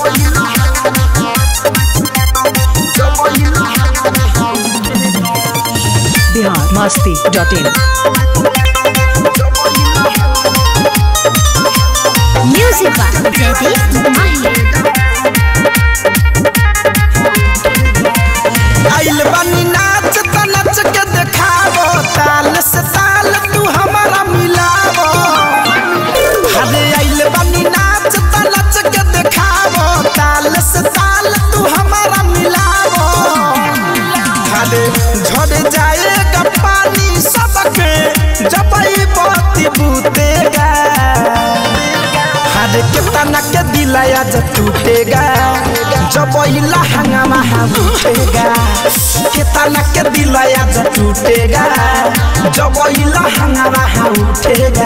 Bihar Masti dot in Music by Jaideep Mahi. आइल बानी नाच त नच के देखावो ताल से ताल तू हमारा मिलावो अरे आइल बानी नाच त नच के देखावो ताल से ताल तू हमारा मिलावो अरे झड़ जाएगा पानी सबके जब ई बाती बूतेगा हर के तना के दिलाया जब टूटेगा जब इला हंगामा हम उठेगा के तना के दिलाया जब टूटेगा जब इला हंगामा हम उठेगा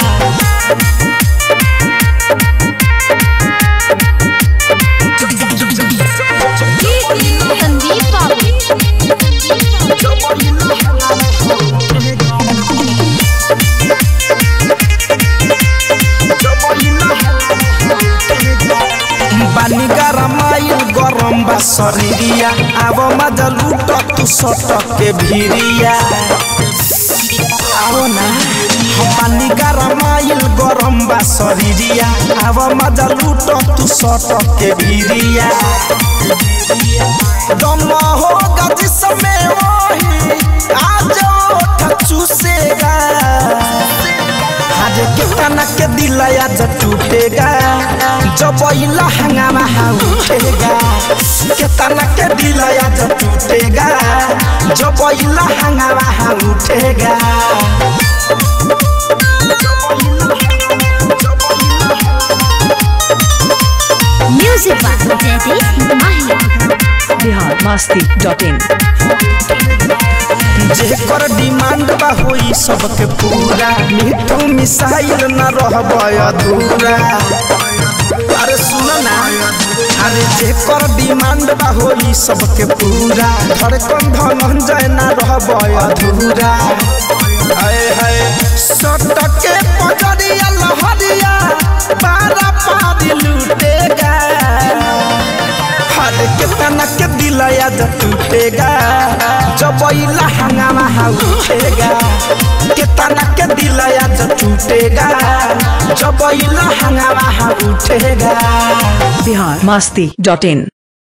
Sandeep Babu. बानी गरमाइल गरम बा शरीरिया अब मजा लूट तू सटक के भिरिया आओ ना पानी गरमाइल गरम बा शरीरिया अब मजा लूट तू सटक के भिरिया दम होगा जिसमें वही आज ओठ चूसेगा आज के तना के दिलाया जब टूटेगा जब इला हंगामा हाँ उठेगा के तना के दिलाया जब टूटेगा जब इला हंगामा हाँ उठेगा Music by Jaideep Mahi. Bihar Masti dot in जेकर डिमांड बा होई सबके पूरा मिठू मिसाइल न रहब अधूरा अरे सुन ना अरे जेकर डिमांड बा होई सबके पूरा धड़कन धनंजय न रहब अधूरा हाय हाय सटके पजरिया लहरिया पारा पारी लूटेगा हर के तना के दिलाया जब टूटेगा जब इला हंगामा हाँ उठेगा के तना के दिलाया जब टूटेगा जब इला हंगामा हाँ उठेगा बिहार मस्ती डॉट इन